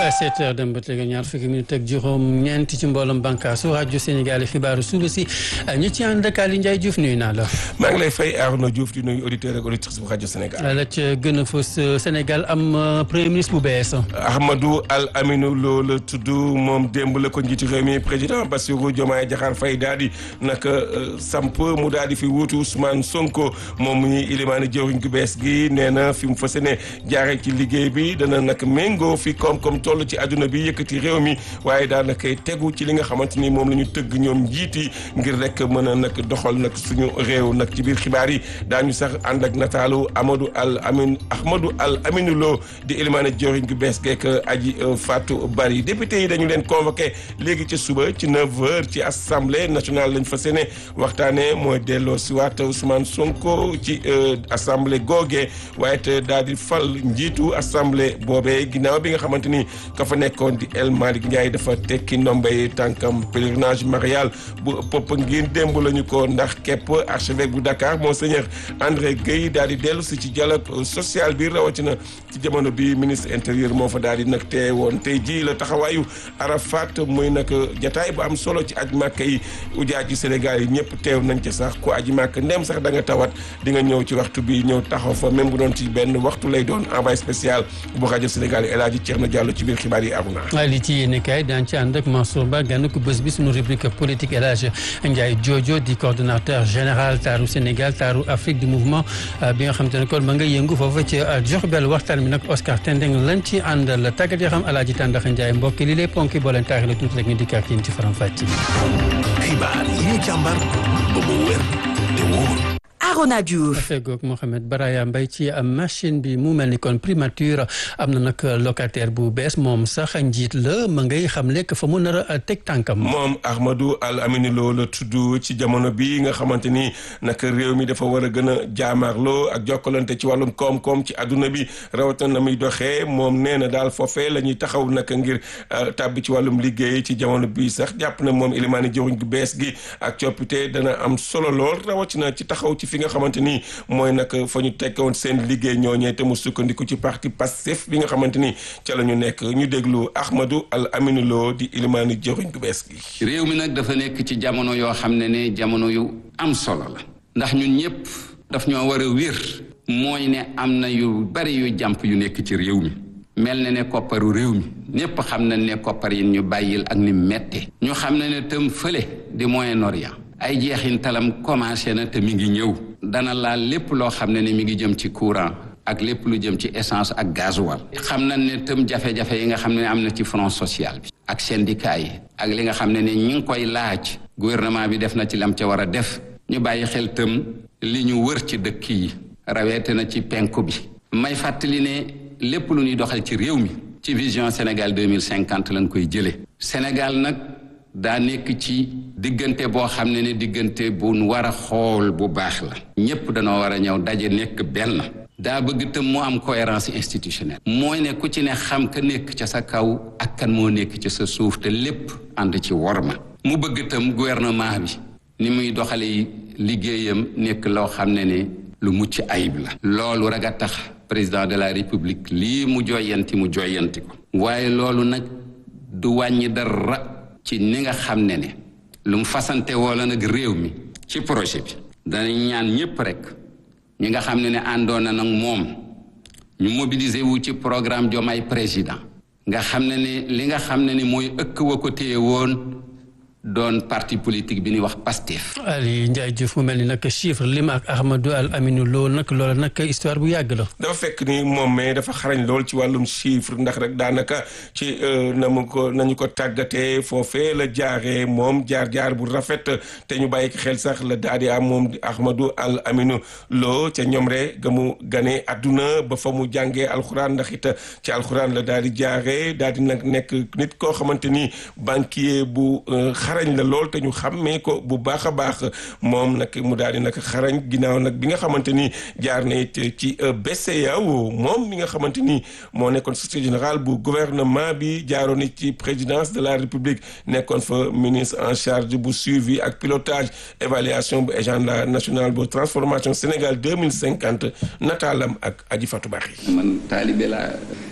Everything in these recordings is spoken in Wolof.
sept heures dem ba teg ñaar fukki minute ak juróom ñeent ci mbooloom bànkaasu rajo Sénégal xibaaru suba si ñu ci ànd ak Aliou Ndiaye Diouf nuyu naa la. maa ngi lay fay Arnaud Diouf di nuyu auditeur ak auditrice bu rajo Sénégal. la ca gën a fës Sénégal am premier ministre bu bees. Ahmadou Al Aminou Lo la tudd moom démb la ko njiitu réew mi président Bassirou Diomaye Diakhar Faye daal di naka samp mu daal di fi wuutu Ousmane Sonko moom ñi ilimaani jëwriñ gu bees gi nee na fi mu fas yéene jaaree ci liggéey bi dana nag méngoo fi koom-koom toll ci àdduna bi yëkkati réew mi waaye daanaka tegu ci li nga xamante ni moom la ñu tëgg ñoom njiiti ngir rek mën a nag doxal nag suñu réew nag ci biir xibaar yi daañu sax ànd ak nataalu Amadou Al Amin Ahmadou Al Aminou Lo di ilimaani jëwriñ gu bees geek aji Fatou Bari député yi dañu leen convoqué léegi ci suba ci 9h ci assemblée nationale lañ fas yéene waxtaanee mooy delloo si waat Ousmane Sonko ci assemblée googee waaye te daal di fal njiitu assemblée boobee ginnaaw bi nga xamante ni ka fa nekkoon di El Malick Ndiaye dafa tekki ndombay tànkam pèlerinage marial bu Popenguine démb la ñu ko ndax képp archevêque bu Dakar monseigneur André Guèye daal di dellu si ci dialogue social bi rawatina ci jamono bi ministre intérieur moo fa daal di nag teewoon tey jii la taxawaayu Arafat muy nag jataay bu am solo ci aj màkk yi ujaaj ci Sénégal yi ñëpp teew nañ ci sax ku aji màkk ndem sax da nga tawat di nga ñëw ci waxtu bi ñëw taxaw fa même bu doon ci benn waxtu lay doon envoyé spécial bu rajo Sénégal yi El Hadji Thierno Diallo ci biir xibaar yi Aruna. waaye li ci yéene kaay daan ci ànd ak Mansour Ba gànn ko bés bi suñu rubrique politique El Hadji Ndiaye Jojo di coordonnateur général taaru Sénégal taaru Afrique du mouvement bi nga xam te ne kon ma nga yëngu foofu ci Diourbel waxtaan bi nag Oscar Tendeng lañ ci àndal tàggat yoo xam El Hadji Tàndax Ndiaye mbokk li lay ponki boo leen taaxee la tuuti rek ñu dikkaat yéen ci faram fàcce. xibaar yi ñu càmbar ba mu wér te wóor. Arona Diouf fegoog Mohamed Baraya Mbaye ci machine bi mu mel ni kon primature am na nag locataire bu bees moom sax njiit la ma ngay xam lekk fa mu nar a teg tànkam. moom Ahmadou Al Aminou Lo la tudd ci jamono bi nga xamante ni nag réew mi dafa war a gën a jaamaarloo ak jokkalante ci wàllum koom-koom ci adduna bi rawatina na muy doxee moom nee na daal foofee la ñuy taxaw nag ngir tàbbi ci wàllum liggéey ci jamono bi sax jàpp na moom ilimaani jëwriñ gu bees gi ak coppite dana am solo lool rawatina ci taxaw ci fi nga xamante ni mooy nag fa ñu tekkoon seen liggéey ñooñee te mu sukkandiku ci parti Pastef bi nga xamante ni ca la ñu nekk ñu déglu Ahmadou Al Aminou Lo di ilimaani jëriñ gu bees gi. réew mi nag dafa nekk ci jamono yoo xam ne ne jamono yu am solo la ndax ñun ñëpp daf ñoo war a wér mooy ne am na yu bari yu jàmp yu nekk ci réew mi mel na ne kopparu réew mi ñëpp xam nañ ne koppar yi ñu bàyyil ak ni mette ñu xam ne ne tëm fële di Moyen-Orient ay jeexintalam commencé na te mi ngi ñëw dana laal lépp loo xam ne ne mi ngi jëm ci courant ak lépp lu jëm ci essence ak gasoil xam nañ ne tëm jafe-jafe yi nga xam ne am na ci front social bi ak syndicat yi ak li nga xam ne ne ñi ngi koy laaj gouvernement bi def na ci lam ca war a def ñu bàyyi xel tëm li ñu wër ci dëkk yi raweete na ci penku bi may fàttali ne lépp lu ñuy doxal ci réew mi ci vision Sénégal 2050 lañ koy jële Sénégal nag daa nekk ci diggante boo xam ne ne diggante bu war a xool bu baax la ñépp danoo war a ñëw daje nekk benn daa bëgg tëm mu am cohérence institutionnelle mooy ne ku ci ne xam ka nekk ca sa kaw ak kan moo nekk ca sa suuf te lépp ànd ci worma mu bëgg tëm gouvernement bi ni muy doxale liggéeyam nekk loo xam ne ne lu mucc ayib la loolu rek a tax président de la république lii mu joyanti mu joyanti ko waaye loolu nag du wàññi dara ci ni nga xam ne ne lu mu fasante wala nag réew mi ci projet bi danañ ñaan ñépp rek ñi nga xam ne ne àndoon na nag moom ñu mobiliser wu ci programme Diomaye président nga xam ne ne li nga xam ne ne mooy ëkk wa ko téye woon doon parti politique bi ñuy wax Pastef. Ali Ndiaye Diouf mu mel ni nag chiffre lim ak Ahmadou Al Aminou Lo nag loola nag histoire bu yàgg la. dafa fekk ni moom mais dafa xarañ lool ci wàllum chiffre ndax rek daanaka ci na mu ko nañu ko tàggatee foofee la jaaree moom jaar-jaar bu rafet te ñu bàyyi xel sax la daal di am moom di Ahmadou Al Aminou Lo ca ñoom rek ga mu ganee àdduna ba fa mu jàngee alxuraan ndax it ci alxuraan la daal di jaaree daal di nag nekk nit koo xamante ni banquier bu. xarañ la lool te ñu xàmmee ko bu baax a baax moom nag mu daal di nag xarañ ginnaaw nag bi nga xamante ni jaar na it ci BCEAO moom mi nga xamante ni moo nekkoon secrétaire général bu gouvernement bi jaaroon it ci présidence de la république nekkoon fa ministre en charge bu suivi ak pilotage évaluation bu agenda national bu transformation Sénégal deux mille cinquante nataalam ak Aji Fatou Bari man taalibe laa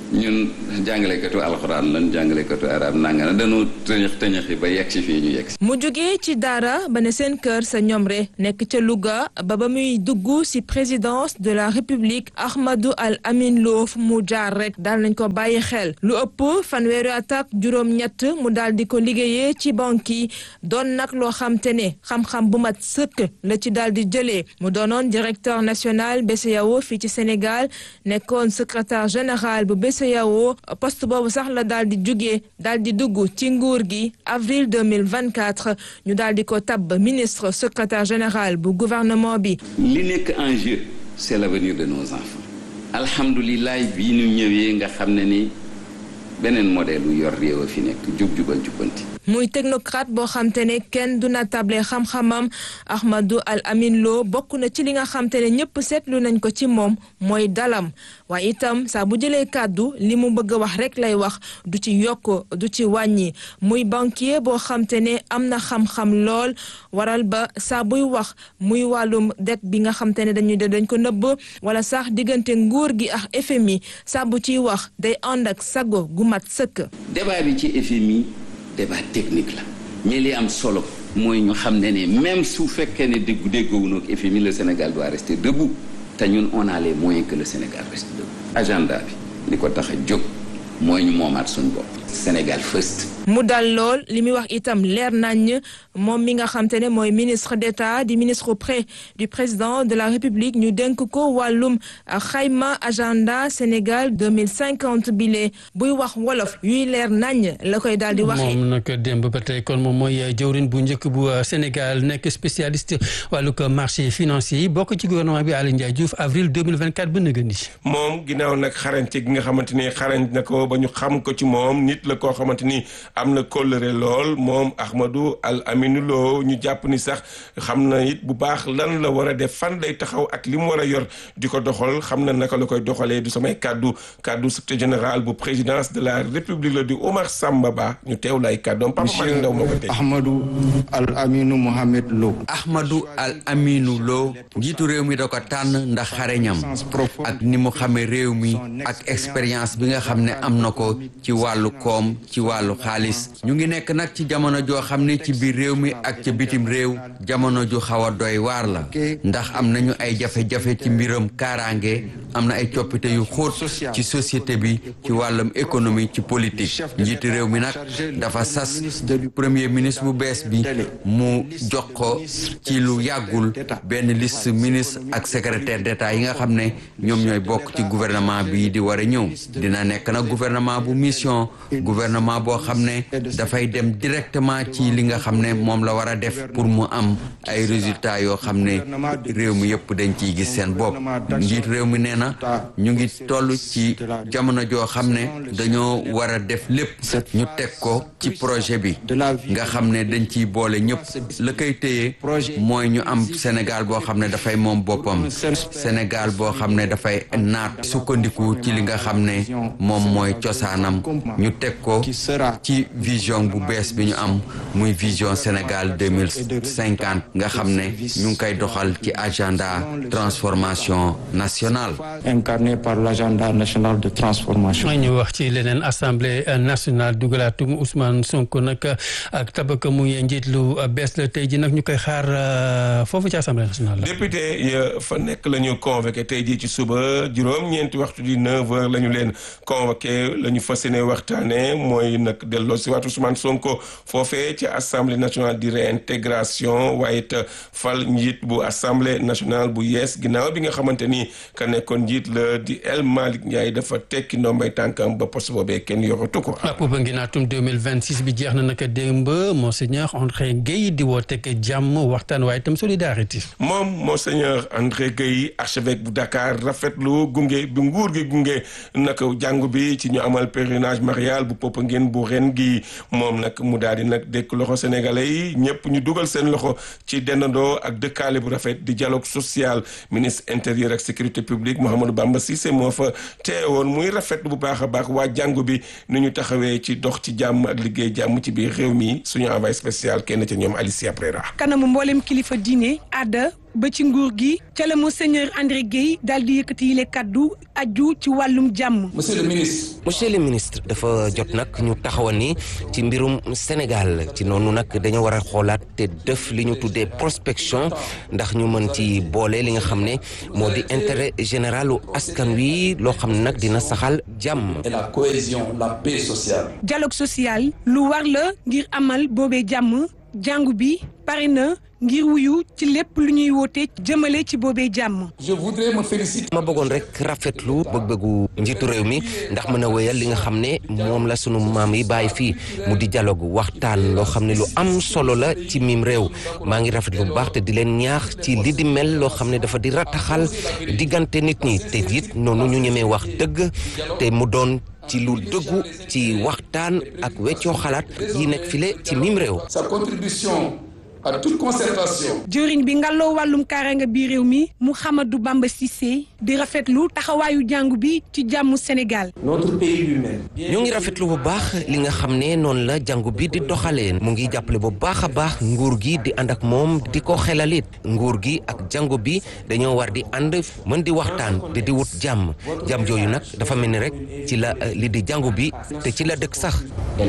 ñun jàngalekatu alxuraan lan jàngalekatu arab nanga na dañoo tëñëx tëñëxi ba yegg si fii ñu yegg si mu jógee ci daara ba ne seen kër sa ñomre nekk ca Louga ba ba muy dugg ci présidence de la république Ahmadou Al Amin Lo fu mu jaar rek daal nañ ko bàyyi xel lu ëpp fanweeri at ak juróom-ñett mu daal di ko liggéeyee ci banque yi doon nag loo xam te ne xam-xam bu mat sëkk la ci daal di jëlee mu doonoon directeur national BCEAO fii ci Sénégal nekkoon secrétaire général bu BCEAO poste boobu sax la daal di jugee daal di dugg ci nguur gi avril 2024 ñu daal di ko tabb ministre secrétaire général bu gouvernement bi. li nekk en jeu c'est l'avenir de nos enfants alhamdulilah bii ñu ñëwee nga xam ne ni beneen modèle lu yor réew a fi nekk jub jubal jubbanti muy technocrate boo xam te ne kenn du na table xam-xamam Ahmadou Al Amin Lo bokk na ci li nga xam te ne ñëpp seetlu nañ ko ci moom mooy dalam waaye itam saa bu jëlee kàddu li mu bëgg a wax rek lay wax du ci yokk du ci wàññi muy banquier boo xam te ne am na xam-xam lool waral ba saa buy wax muy wàllum det bi nga xam te ne dañuy dañ ko nëbb wala sax diggante nguur gi ak FMI saa bu ciy wax day ànd ak sago gu mat sëkk. débat bi ci FMI. débat technique la mais li am solo mooy ñu xam ne ne même su fekkee ne déggu déggoowunoog FMI le Sénégal doit rester debout te ñun on a les moyens que le Sénégal reste debout agenda bi li ko tax a jóg mooy ñu moomaat suñu bopp Sénégal first mu dal lool li muy wax itam leer nañ moom mi nga xam te ne mooy ministre d'État di ministre auprès du président de la République ñu dénk ko wàllum xayma agenda Sénégal 2050 bile buy wax wolof yuy leer nañ la koy daal di waxee. moom nag démb ba tey kon moom mooy jëwrin bu njëkk bu Sénégal nekk spécialiste wàllu ko marché financier yi bokk ci gouvernement bi Aly Ndiaye Diouf avril 2024 ba nëgën ni moom ginnaaw nag xarañte gi nga xamante ni xarañ na ko ba ñu xam ko ci moom nit la koo xamante ni am na kóllëre lool moom Ahmadou Al Aminou Lo ñu jàpp ni sax xam na it bu baax lan la war a def fan lay taxaw ak li mu war a yor di ko doxal xam na naka la koy doxalee du samay kàddu kàddu secrétaire général bu présidence de la république la di Omar Samba Ba ñu teew lay kàddoom Papa Malick Ndaw moo ko tey Ahmadou Al Aminou Mohamed Lo Ahmadou Al Aminou Lo njiitu réew mi da ko tànn ndax xareñam ak ni mu xamee réew mi ak expérience bi nga xam ne am na ko ci wàllu koom ci wàllu xaalis ñu ngi nekk nag ci jamono joo xam ne ci biir réew mi ak ca bitim réew jamono ju xaw a doy waar la ndax am nañu ay jafe-jafe ci mbiram kaaraange am na ay coppite yu xóot ci société bi ci wàllum économie ci politique njiitu réew mi nag dafa sas premier ministre bu bees bi mu jox ko ci lu yàggul benn liste ministre ak secrétaire d'état yi nga xam ne ñoom ñooy bokk ci gouvernement bi di war a ñëw dina nekk nag gouvernement bu mission gouvernement boo xam ne dafay dem directement ci li nga xam ne moom la war a def pour mu am ay résultats yoo xam ne réew mi yëpp dañ ciy gis seen bopp njiit réew mi nee na ñu ngi toll ci jamono joo xam ne dañoo war a def lépp ñu teg ko ci projet bi nga xam ne dañ ciy boole ñëpp la koy téye mooy ñu am Sénégal boo xam ne dafay moom boppam Sénégal boo xam ne dafay naat sukkandiku ci li nga xam ne moom mooy cosaanam ñu teg ko ci vision bu bees bi ñu am muy vision Sénégal deux mille cinquante nga xam ne ñu ngi koy doxal ci agenda transformation nationale. incarné par l'agenda national de transformation. ñu wax ci leneen assemblée nationale dugalaatum Ousmane Sonko nag ak tabaka muy njiit lu bees la tey ji nag ñu koy xaar foofu ci assemblée nationale la. député ya fa nekk la ñu convoqué tey jii ci suba juróom-ñeenti waxtu di 9 heures la ñu leen convoqué la ñu fas yéene waxtaanee mooy nag delloo si waat Ousmane Sonko foofee ci assemblée nationale di réintégration waaye it fal njiit bu assemblée nationale bu yees ginnaaw bi nga xamante ni ka nekkoon njiit la di El Malick Ndiaye dafa tekki ndombay tànkam ba poste boobee kenn yoratu ko. waaw ba ngi naatum 2026 bi jeex na naka démb monseigneur André Guèye di woote ak jàmm waxtaan waaye itam solidarité. moom monseigneur André Guèye archevêque bu Dakar rafetlu gunge bi nguur gi gunge naka jàngu bi ci ñu amal pèlerinage marial bu Popenguine bu ren gi moom nag mu daal di nag dékk loxo sénégalais yi ñëpp ñu dugal seen loxo ci dendandoo ak dëkkaale bu rafet di dialogue social ministre intérieur ak sécurité publique Mouhamadou Bamba Cissé moo fa teewoon muy rafetlu bu baax a baax waa jàngu bi nu ñu taxawee ci dox ci jàmm ak liggéey jàmm ci biir réew mi suñu envoyé spécial kenn ca ñoom Alicia Prera kanamu mboolem kilifa diine aada ba ci nguur gi ca la monseigneur André Guèye daal di yëkkati yile kaddu aju ci wàllum jàmm. monsieur le ministre. monsieur le ministre dafa jot nag ñu taxawal ni ci mbirum Sénégal ci noonu nag dañoo war a xoolaat te def li ñu tuddee prospection ndax ñu mën ci boole li nga xam ne moo di intérêt généralu askan wi loo xam ne nag dina saxal jàmm. et la cohésion la paix sociale. dialogue social lu war la ngir amal boobee jàmm jàngu bi pare na ngir wuyu ci lépp lu ñuy woote jëmale ci boobee jàmm. je voudrais me féliciter. ma bëggoon rek rafetlu bëgg-bëggu njiitu réew mi ndax mën a wéyal li nga xam ne moom la sunu maam yi bàyyi fii mu di dialogue waxtaan loo xam ne lu am solo la ci miim réew maa ngi rafetlu bu baax te di leen ñaax ci li di mel loo xam ne dafa di rataxal diggante nit ñi te it noonu ñu ñemee wax dëgg te mu doon. ci lu dëggu ci waxtaan ak weccoo xalaat yi nekk file ci mim réew. sa contribution à toute concertation. jëriñ bi ngalloo wàllum kaaraange bi réew mi Mouhamadou Bamba Cissé di rafetlu taxawaayu jàngu bi ci jàmmu Sénégal. notre pays lui-même. ñu ngi rafetlu bu baax li nga xam ne noonu la jàngu bi di doxalee mu ngi jàppale bu baax a baax nguur gi di ànd ak moom di ko xelalit nguur gi ak jàngu bi dañoo war di ànd mën di waxtaan di di wut jàmm jàmm jooyu nag dafa mel ni rek ci la li di jàngu bi te ci la dëkk sax.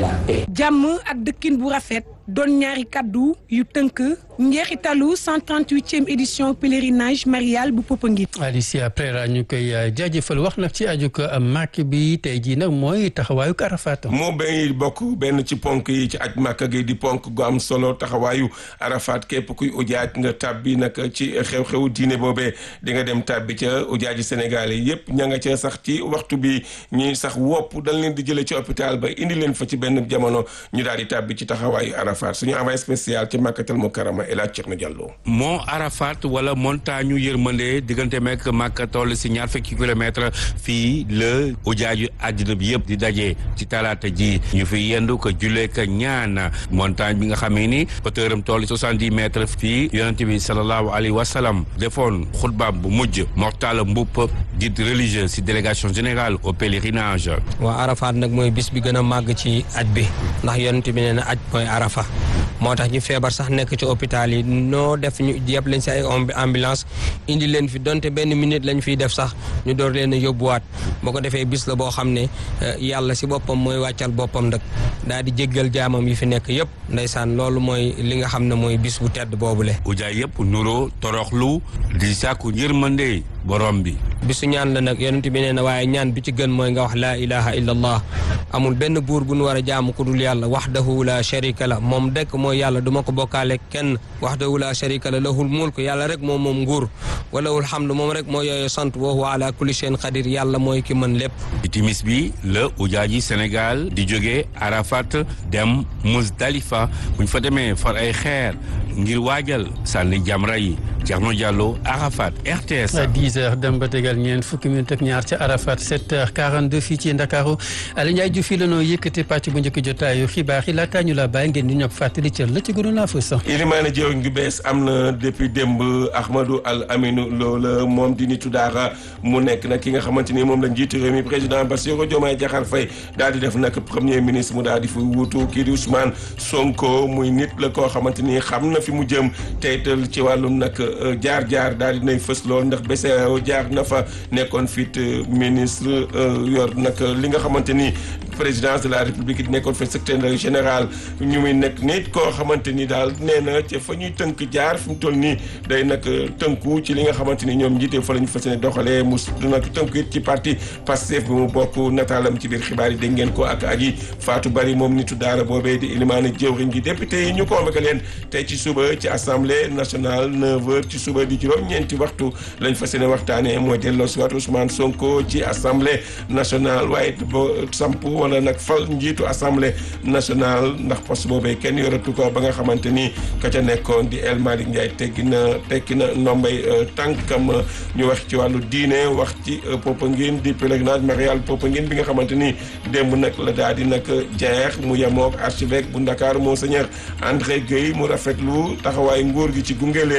jàmm ak dëkkin bu rafet. doon ñaari kaddu yu tënk njeexitalu 138e édition pèlerinage marial bu Popenguine. Alicia Prera ñu koy jaajëfal wax nag ci aju ko màkk bi tey jii nag mooy taxawaayu Arafat. moo bay bokk benn ci ponk yi ci aj màkk gi di ponk gu am solo taxawaayu Arafat képp kuy ujaaj nga tàbbi nag ci xew-xewu diine boobee di nga dem tàbbi ca ujaaji Sénégal yi yëpp ña nga ca sax ci waxtu bi ñuy sax wopp dañ leen di jëlee ci hôpital ba indi leen fa ci benn jamono ñu daal di tàbbi ci taxawaayu Arafat. suñu envoyé spécial ci Makkatal Mukarrama El Hadj Thierno Diallo. mont Arafat wala montagne yërmande diggante meek Makka toll si ñaar fukki kilomètre fii la ujaaju àddina bi yëpp di daje ci talaata ji ñu fi yendu ko jullee ko ñaan montagne bi nga xamee ni hauteur am toll soixante-dix mètres fii yonente bi sallallahu alayhi wa sallam defoon xutbaam bu mujj Mortala Mboup guide religieux si délégation générale au pèlerinage. waa Arafat nag mooy bis bi gën a màgg ci aj bi ndax yonente bi nee na aj mooy Arafa. moo tax ñu feebar sax nekk ci hôpital yi noo def ñu yëpp leen si ay ambulance indi leen fi donte benn minute lañ fiy def sax ñu door leen a yóbbuwaat boo ko defee bis la boo xam ne yàlla si boppam mooy wàccal boppam nag daal di jéggal jaamam yi fi nekk yëpp ndeysaan loolu mooy li nga xam ne mooy bis bu tedd boobule. ujaay yëpp nuroo toroxlu di sàkku yërmande borom bi. bisu ñaan la nag yonent bi nee na waaye ñaan bi ci gën mooy nga wax laa ilaha illa allah amul benn buur bu nu war a jaamu ku dul yàlla wahdahu la sharika la moom dekk mooy yàlla du ma ko bokkaale kenn wahdahu la sharika la lahul mulk yàlla rek moom moom nguur walahul hamdu moom rek moo yooyu sant wa huwa ala kulli shay'in qadir yàlla mooy ki mën lépp ci timis bi la ujaaji Sénégal di jógee Arafat dem Muzdalifa bu ñu fa demee far ay xeer ngir waajal sànni jamra yi Thierno Diallo Arafat RTS. 10 heures dem ba tegal ñeent fukki minute ak ñaar ca Arafat 7 heures 42 fii ci Ndakaaru Aliou Ndiaye Diouf fii la noo yëkkati pàcc bu njëkk jotaayu xibaar yi laataa ñu la bàyyi ngeen di ñëpp fàttali cër la ci gënoon a fës. Ilimaane jëwriñ gu bees am na depuis démb Ahmadou Al Aminou loola moom di nitu daara mu nekk nag ki nga xamante ni moom la njiitu réew mi président Bassirou Diomaye Diakhar Faye daal di def nag premier ministre mu daal di fi wuutu kii di Ousmane Sonko muy nit la koo xamante ni xam na fi mu jëm teytal ci wàllum nag jaar-jaar daal di nay fës lool ndax BCEAO jaar na fa nekkoon fit ministre yor nag li nga xamante ni présidence de la république di nekkoon fa secrétaire général ñu muy nekk nit koo xamante ni daal nee na ca fa ñuy tënk jaar fi mu toll nii day nag tënku ci li nga xamante ni ñoom njiite fa la ñu fas yéene doxalee mu nag tënku it ci parti Pastef bi mu bokk nataalam ci biir xibaar yi dégg ngeen ko ak aji Fatou Bari moom nitu daara boobee di ilimaani jëwriñ gi député yi ñu convoqué leen tey ci suba ci assemblée nationale 9h ci suba di juróom-ñeenti waxtu lañ fas yéene waxtaanee mooy delloo si waat Ousmane Sonko ci assemblée nationale waaye ba samp wala nag fal njiitu assemblée nationale ndax poste boobee kenn yoratu ko ba nga xamante ni ka ca nekkoon di El Malick Ndiaye teggi na tekki na ndombay tànkam ñu wax ci wàllu diine wax ci Popenguine di pèlerinage marial Popenguine bi nga xamante ni démb nag la daal di nag jeex mu yemook archevêque bu Ndakaar monseigneur André Guèye mu rafetlu taxawaay nguur gi ci gunge leen waaye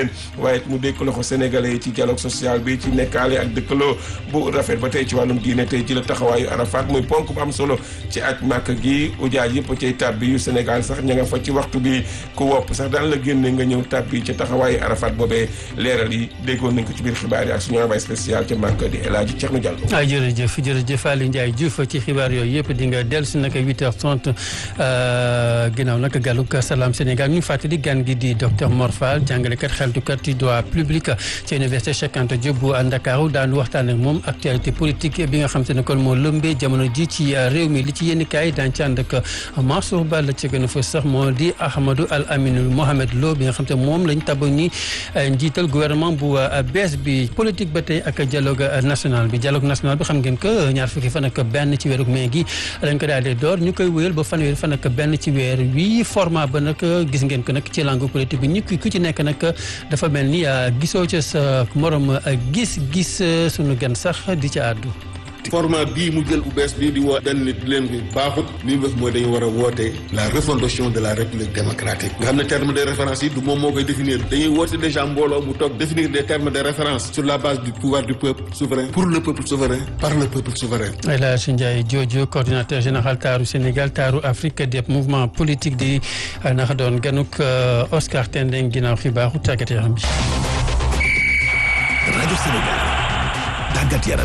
waaye mu dékk loxo sénégalais yi ci dialogue social bi ci nekkaale ak dëkkaloo bu rafet ba tey ci wàllum diine tey ci la taxawaayu Arafat muy ponk bu am solo ci aj màkk gi ujaaj yëpp cay tàbbi yu Sénégal sax ña nga fa ci waxtu bi ku wopp sax daan la génne nga ñëw tàbbi ca taxawaayu Arafat boobee leeral yi déggoon nañ ko ci biir xibaar yi ak suñu envoyé spécial ca màkk di El Hadji Thierno Diallo. ah jërëjëf jërëjëf Aliou Ndiaye Diouf ci xibaar yooyu yëpp di nga dellu si nag 8h30 ginnaaw nag gàllug Salam Sénégal ñu fàttali gan gi di docteur Mor Fall jàngalekat xeltukat ci droit public ci université Cheikh Anta Diop bu Ndakaaru daan waxtaan ak moom actualité politique bi nga xam te ne kon moo lëmbee jamono ji ci réew mi li ci yenn kaay daan ci ànd ak Mansour Ba la ci gën a fa sax moo di Ahmadou Al Aminou Mohamed Lo bi nga xam te moom lañ tab ni njiital gouvernement bu bees bi politique ba tey ak dialogue national bi dialogue national bi xam ngeen que ñaar fukki fan ak benn ci weeru mai gi dañ ko daal di door ñu koy wéyal ba fanweeri fan ak benn ci weer wi format ba nag gis ngeen ko nag ci langue politique bi ñu ku ci nekk nag dafa mel ni gisoo ca sa morom gis-gis sunu gan sax di ca àddu. format bii mu jël bu bees bii di woo benn nit leen bi baaxut li mu def mooy dañu war a woote la refondation de la république démocratique nga xam ne terme de référence yi du moom moo koy définir dañuy woote déjà mbooloo mu toog définir des termes de référence sur la base du pouvoir du peuple souverain pour le peuple souverain par le peuple souverain El Hadji Ndiaye Jojo coordinateur général taaru Sénégal taaru Afrique des mouvements politiques di naxa doon ganuk Oscar Tendeng ginnaaw xibaaru tàggat yaram bi rajo Sénégal tàggat yaram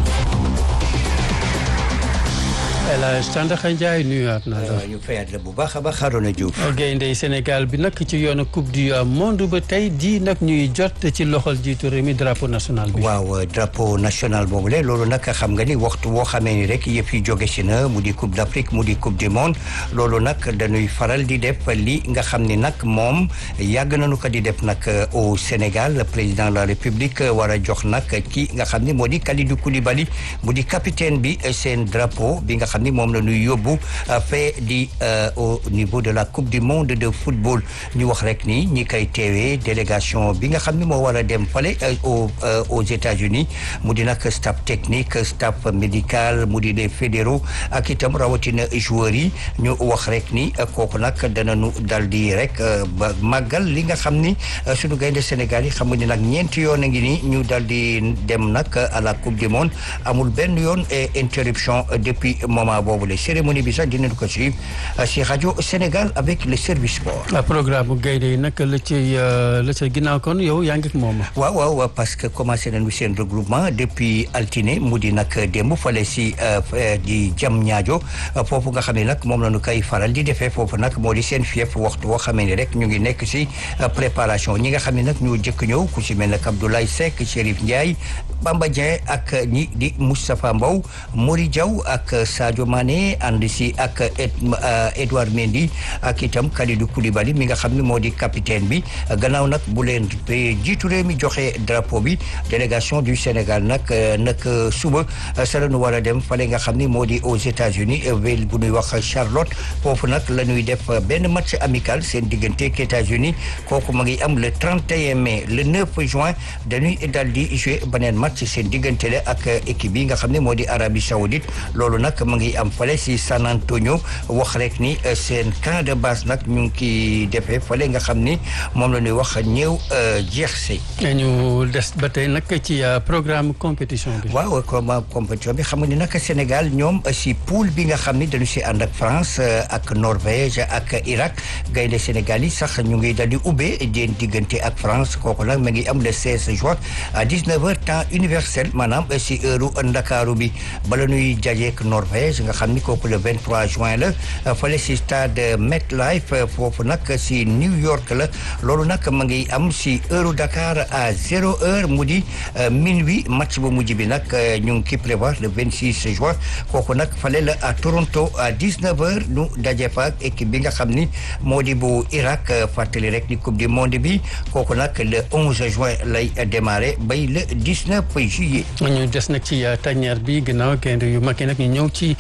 El Hadj Tandakha Ndiaye nuyuwaat naa la. ñu fayaat la bu baax a baax Arona Diouf. gaynde Sénégal bi nag ci yoonu coupe du monde ba tey di nag ñuy jot ci loxol jiitu réew mi drapeau national bi. waaw drapeau national boobu la loolu nag xam nga ni waxtu boo xamee ni rek yëf yi jóge si na mu di coupe d' Afrique mu di coupe du monde loolu nag dañuy faral di def li nga xam ni nag moom yàgg nañu ko di def nag au Sénégal le président de la République war a jox nag ki nga xam ni moo di Kalidou Koulibaly mu di capitaine bi seen drapeau bi nga xam ni moom la ñuy yóbbu fee di au niveau de la coupe du monde de football ñu wax rek ni ñi koy teewee délégation bi nga xam ni moo war a dem fale au aux États-Unis mu di nag staff technique staff médical mu di les fédéraux ak itam rawatina joueurs yi ñu wax rek ni kooku nag danañu dal di rek ba màggal li nga xam ni suñu gaynde Sénégal yi xam nga ni nag ñeenti yoon a ngi ni ñu dal di dem nag à la coupe du monde amul benn yoon interruption depuis moment boobu la cérémonie bi sax dinañ ko suivre si rajo Sénégal avec le service sport. programme bu gaynde yi nag la ci la ca ginnaaw kon yow yaa ngi ak moom. waaw waaw parce que commencé nañu seen regroupement depuis altine mu di nag démb fale si di jam ñaajo foofu nga xam ne nag moom la ñu koy faral di defee foofu nag moo di seen fief waxtu boo xamee ni rek ñu ngi nekk si préparation ñi nga xam ne nag ñoo jëkk ñëw ku si mel ne Abdoulaye Seck Chérif Ndiaye Bamba Dieng ak ñi di Moustapha Mbow Mori Diaw ak Sadio Mané ànd si ak Edouard Mendy ak itam Kalidou Koulibaly mi nga xam ne moo di capitaine bi gannaaw nag bu leen jiitu réew mi joxe drapeau bi délégation du Sénégal nag nag suba sa la ñu war a dem fale nga xam ni moo di aux États-Unis ville bu ñuy wax Charlotte foofu nag la ñuy def benn match amical seen diggante ak États-Unis kooku ma ngi am le 31 mai le 9 juin dañuy dal di jouer beneen match seen diggante la ak équipe bi nga xam ne moo di Arabie Saoudite loolu nag ma ngi am fale si San Antonio wax rek ni seen camp de base nag ñu ngi kiy defee fale nga xam ni moom la ñuy wax ñëw jeex si. ñu des ba tey nag ci programme compétition bi. waaw comme compétition bi xam nga ni nag Sénégal ñoom si poule bi nga xam ni dañu si ànd ak France ak Norvège ak Irak gaynde Sénégal yi sax ñu ngi dal di ubbee den diggante ak France kooku nag ma ngi am le 16 juin à 19h temps universel maanaam si heure Ndakaaru bi bala ñuy jajeek Norvège nga xam ni kooku le 23 juin la fale si stade MetLife foofu nag si New York la loolu nag ma ngi am si heure Dakar à zéro heure mu di minuit match bu mujj bi nag ñu ngi ki prévoir le 26 juin kooku nag fale la à Toronto à 19 heures nu daje fa ak équipe bi nga xam ni moo di bu Irak fàttali rek di coupe du monde bi kooku nag le 11 juin lay démarrer bay le 19 juillet. ñu des nag ci tàññeer bi gannaaw gaynde yu mag yi nag ñu ñëw ci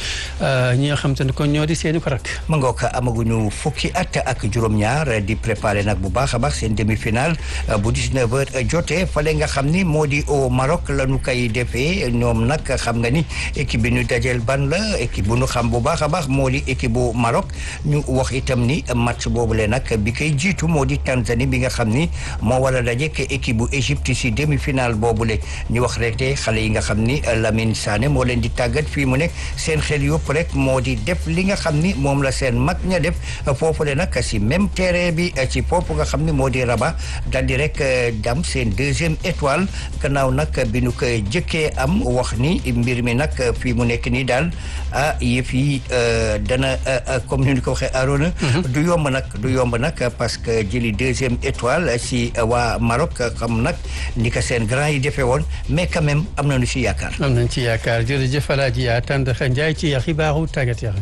ñi nga xam te ne kon ñoo di seeni farak. ma ngoog amaguñu fukki at ak juróom-ñaar di préparé nag bu baax a baax seen demi-finale bu 19h jotee fale nga xam ni moo di au Maroc la ñu koy defee ñoom nag xam nga ni équipe bi ñu dajeel ban la équipe bu ñu xam bu baax a baax moo di équipe bu Maroc ñu wax itam ni match boobule nag bi koy jiitu moo di Tanzanie bi nga xam ni moo war a daje ak équipe bu Égypte si demi-finale boobule ñu wax rek te xale yi nga xam ni Lamine Sané moo leen di tàggat fii mu ne seen xel yëpp rek moo di def li nga xam ni moom la seen mag ña def foofule nag si même terrain bi ci foofu nga xam ni moo di Rabat daal di rek dam seen deuxième étoile gannaaw nag bi nu ko jëkkee am wax ni mbir mi nag fii mu nekk nii daal ah yëf yi dana comme ni ñu ko waxee Arona du yomb nag du yomb nag parce que jëli deuxième étoile si waa Maroc xam nag ni ko seen grand yi defee woon mais quand même am nañu si yaakaar. am nañ ci yaakaar jërëjëf Alaaji yaa tànd Njaay ci xibaaru tàggat yaram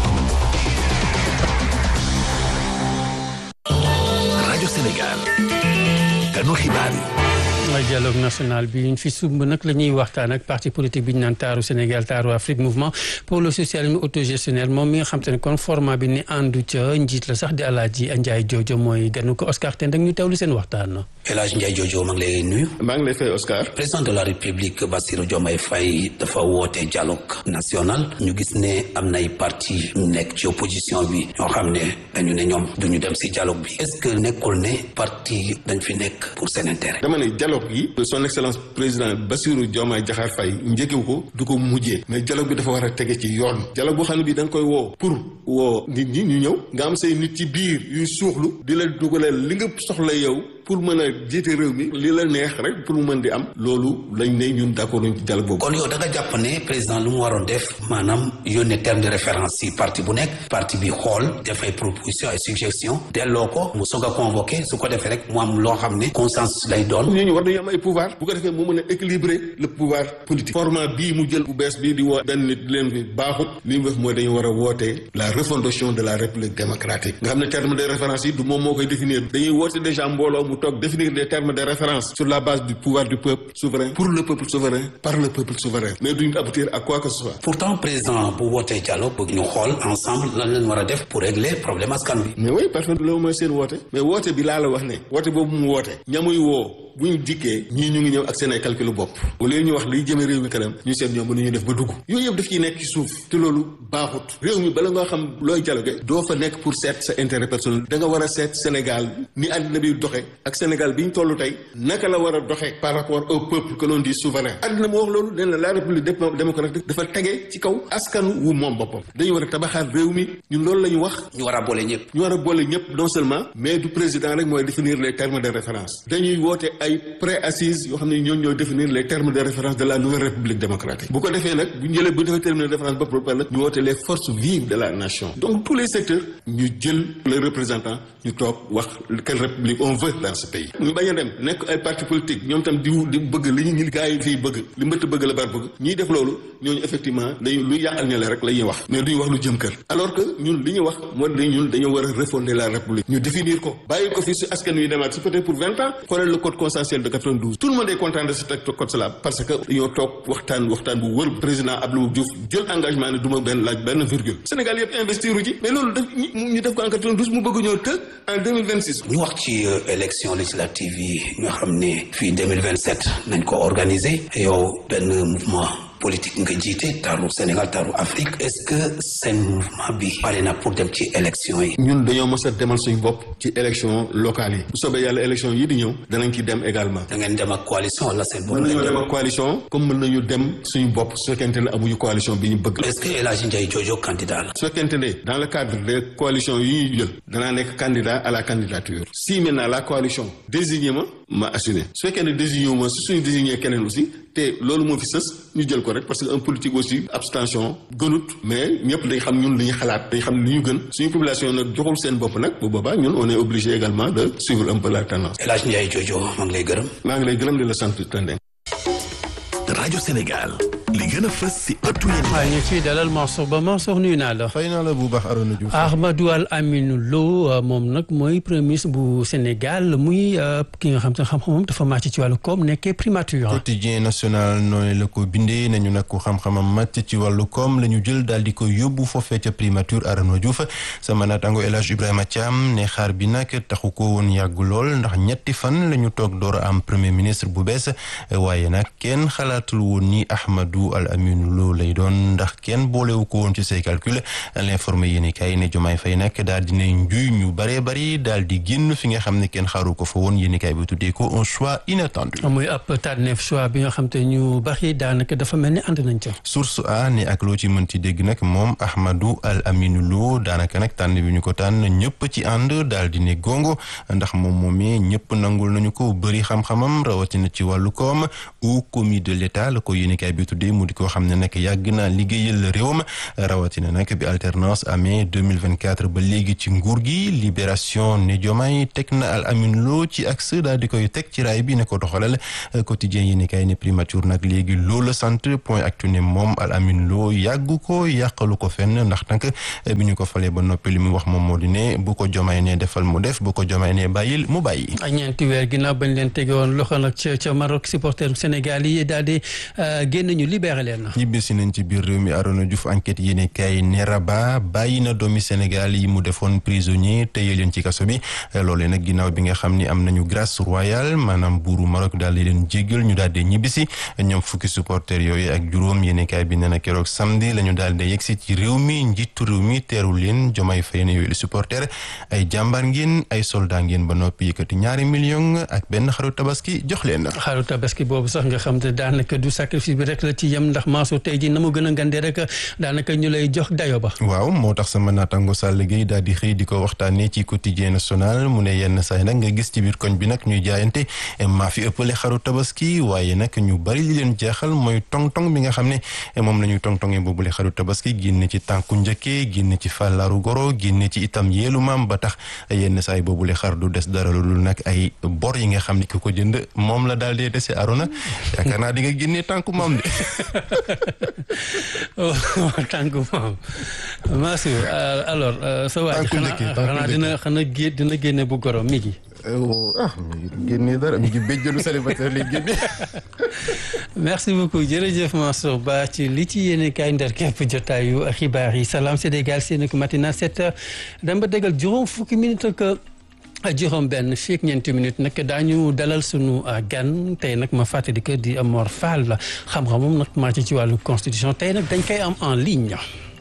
rajo Sénégal kanu xibaar yi mooy dialogue national bi ñu fi sumb nag la ñuy waxtaan ak parti politique bi ñu naan taaru Sénégal taaru Afrique mouvement pour le socialisme autogestionnel moom mi nga xam te ne kon format bi ni àndu ca njiit la sax di Alaaji Ndiaye Jojo mooy ganu ko Oscar Tend ak ñu teewlu seen waxtaan. El Hadj Ndiaye Jojo maa ngi lay nuyu. maa ngi lay fay Oscar. président de la République Bassirou Diomaye Faye dafa woote dialogue national ñu gis ne am nay parti ñu nekk ci opposition bi ñoo xam ne dañu ne ñoom duñu dem si dialogue bi est-ce que nekkul ne parti dañ fi nekk pour seen intérêt. dama ne dialogue yi son excellence président Bassirou Diomaye Diakhar Faye njëkkewu ko du ko mujjee mais dialogue bi dafa war a tege ci yoon dialogue boo xam ne bii da nga koy woo pour woo nit ñi ñu ñëw nga am say nit ci biir yuy suuxlu di la dugaleel li nga soxla yow pour mën a jiite réew mi li la neex rek pour mu mën di am loolu lañ ne ñun d'accord nañ ci dialogue boobu. kon yow da nga jàpp ne président lu mu waroon def maanaam yónnee terme de référence si parti bu nekk parti bi xool def ay proposition ay suggestion delloo ko mu soog a convoqué su ko defee rek mu am loo xam ne consensus lay doon. ñooñu war nañu am ay pouvoir bu ko defee mu mën a équilibrer le pouvoir politique. format bii mu jël bu bees bii di woo benn nit leen bi baaxut li mu def mooy dañu war a woote la refondation de la république démocratique nga xam ne terme de référence yi du moom moo koy définir dañuy woote déjà mbooloo mu toog définir des termes de référence sur la base du pouvoir du peuple souverain pour le peuple souverain par le peuple souverain mais duñu aboutir à quoi que ce soit. pourtant président bu wootee dialogue bëgg ñu xool ensemble lan leen war a def pour régler problème askan bi. mais oui parce que loolu mooy seen woote mais woote bi laa la wax ne woote boobu mu woote ñamuy woo bu ñu dikkee ñii ñu ngi ñëw ak seen ay calculu bopp au lieu ñu wax liy jëme réew mi kanam ñu seet ñoom mënuñu def ba dugg yooyu yëpp daf ciy nekk ci suuf te loolu baaxut réew mi bala nga xam looy dialogue doo fa nekk pour seet sa intérêt personnel da nga war a seet Sénégal ni àddina bi doxe ak Sénégal bi ñu toll tey naka la war a doxe par rapport au peuple que l'on dit souverain àddina mu wax loolu nee na la république démocratique dafa tege ci kaw askanu wu moom boppam dañu war a tabaxaat réew mi ñun loolu la ñu wax ñu war a boole ñëpp ñu war a boole ñëpp non seulement mais du président rek mooy définir les termes de référence dañuy woote ay pré-assises yoo xam ne ñoom ñooy définir les termes de référence de la nouvelle république démocratique bu ko defee nag bu ñu jëlee bu ñu defee terme de référence ba pare nag ñu woote les forces vives de la nation donc tous les secteurs ñu jël les représentants ñu toog wax quelle république on veut dans ce pays ñu bañ a dem nekk ay parti politique ñoom tam di di bëgg li ñu ñi gars yi fii bëgg li mbëtt bëgg la bar bëgg ñiy def loolu ñooñu effectivement dañu lu yàqal ñale rek la ñuy wax mais duñu wax lu jëm kër alors que ñun li ñu wax moo di ñun dañoo war a refonder la république ñu définir ko bàyyi ko fi si askan wi demaat si peut-être pour vingt ans xoolal le code consensuel de 92 tout le monde est content de ce code là parce que dañoo toog waxtaan waxtaan bu wër président Abdou Diouf jël engagement ne du ma benn laaj benn virgule Sénégal yëpp investiru ci mais loolu daf ñu def ko en 92 mu bëgg ñoo të en 2026 ñu wax ci élection législative yi nga xam ne fii 2027 nañ ko organiser yow benn mouvement politique nga jiite taaru Sénégal taaru Afrique est-ce que seen mouvement bi pare na pour dem ci élection yi ñun dañoo mës a demal suñu bopp ci élection locale yi bu soobee yàlla élection yi di ñëw danañ ci dem également da ngeen dem ak coalition wala seen bopp mën nañoo dem ak coalition comme mën nañu dem suñu bopp su fekkente ne amuñu coalition bi ñu bëgg est-ce que El Hadji Ndiaye Jojo candidat la su fekkente ne dans le cadre des coalitions yi ñuy jël danaa nekk candidat à la candidature si maintenant la coalition désigné ma ma assumer su fekkee ne désigné wu ma su suñu désigné keneen aussi te loolu moo fi sës ñu jël ko rek parce que un politique aussi abstention gënut mais ñëpp dañ xam ñun li ñu xalaat dañ xam li ñu gën suñu population nag joxul seen bopp nag bu boobaa ñun on est obligé également de suivre un peu la tendance. El Hadj Ndiaye Jojo maa ngi lay gërëm. maa ngi lay gërëm di la sant Tandeng. rajo Sénégal li gën a fës si ëttu yéen waaw ñu ciy dalal Mansour Ba Mansour nuyu naa la. fay naa la bu baax Arona Diouf. Ahmadou Al Aminou Lo moom nag mooy premier ministre bu Sénégal muy ki nga xam te xam-xamam dafa màcc ci wàllu koom nekkee primature. quotidien national noonu la ko bindee nañu nag ko xam-xamam màcc ci wàllu koom la ñu jël daal di ko yóbbu foofee ca primature Arona Diouf sama naataango El Hadj Ibrahima Thiam ne xaar bi nag taxu ko woon yàgg lool ndax ñetti fan la ñu toog door a am premier ministre bu bees waaye nag kenn xalaatul woon ni Ahmadou Al Aminou Lo lay doon ndax kenn boolewu ko woon ci say calcul l'informé yéeni kay ne Jomaay Fay nag daal dina njuy ñu bëree bëri daal di génn fi nga xam ne kenn xaaru ko fa woon yéeni kay bi tuddee ko un choix inattendu muy ab tànneef choix bi nga xam te ñu bari daanaka dafa mel ni ànd nañ ca. source a ne ak loo ci mënti dégg nag moom Ahmadou Al Aminou Lo daanaka nag tànn bi ñu ko tànn ñëpp ci ànd daal di ne gongo ndax moom moomee ñëpp nangul nañu ko bëri xam-xamam rawatina ci wàllu koom au commis de l'état la ko yéeni kay bi tuddee mu di ko xam ne nag yàgg naa liggéeyal réewam rawatina nag bi alternance amee 2024 ba léegi ci nguur gi libération ne Diomaye teg na Al Aminou Lo ci axe daal di koy teg ci raay bi ne ko doxalal quotidien yi ni kay ne primature nag léegi loola sant point actu ne moom Al Aminou Lo yàggu ko yàqalu ko fenn ndax nag bi ñu ko falee ba noppi li mu wax moom moo di ne bu ko Diomaye ne defal mu def bu ko Diomaye ne bàyyil mu bàyyi ñeenti weer ginnaaw bañ leen tege woon loxo nag ca ca Maroc supporter Sénégal yi daal di génn ñu libéré leen ñibbisi nañ ci biir réew mi Arona Diouf enquête yéene kay ne Rabat bàyyi na doomi Sénégal yi mu defoon prisonnier téye leen ci kaso bi loolee nag ginnaaw bi nga xam ni am nañu grâce royale maanaam buuru Maroc daal di leen jéggal ñu daal di ñibbisi ñoom fukki supporter yooyu ak juróom yéene kay bi nee na keroog samedi la ñu daal di yegsi ci réew mi njiitu réew mi teeru leen Diomaye Faye ne yooyu le supporter ay jàmbaar ngeen ay soldat ngeen ba noppi yëkkati ñaari million ak benn xaru tabaski jox leen xaru tabaski boobu sax nga xam te daanaka du sacrifice bi rek la ci yem ndax maasu tey ji na mu gën a ngandee rek daanaka ñu lay jox dayo ba waaw moo tax sama naataango Sall Gueye daal di xëy di ko waxtaanee ci quotidien national mu ne yenn saay nag nga gis ci biir koñ bi nag ñuy jaayante maa fi ëppale xaru tabaski waaye nag ñu bari li leen jeexal mooy tong-tong bi nga xam ne moom la ñuy tong-tongee boobule xaru tabaski génne ci tànku njëkkee génne ci fàllaaru goro génne ci itam yeelu maam ba tax yenn saay boobule xar du des dara lu dul nag ay bor yi nga xam ne ki ko jënd moom la daal dee dese Arona yaakaar naa di nga génne tànku maam de tànku maam Mansour alors sa waay xanaa dina xanaa gé dina génne bu goro mi gi ah mi génne dara mi ngi béjjëlu célibataire lay génne merci beaucoup jërëjëf Mansour Ba ci li ci yéene kaay ndar képp jotaayu xibaar yi Salam Sénégal seen ko matina sept heures dama ba dégal juróom fukki minute ak juróom benn fii ak ñeenti minute nag daañu dalal sunu gan tey nag ma fàttali que di Mor Fall la xam-xamam nag maa ci ci wàllu constitution tey nag dañ koy am en ligne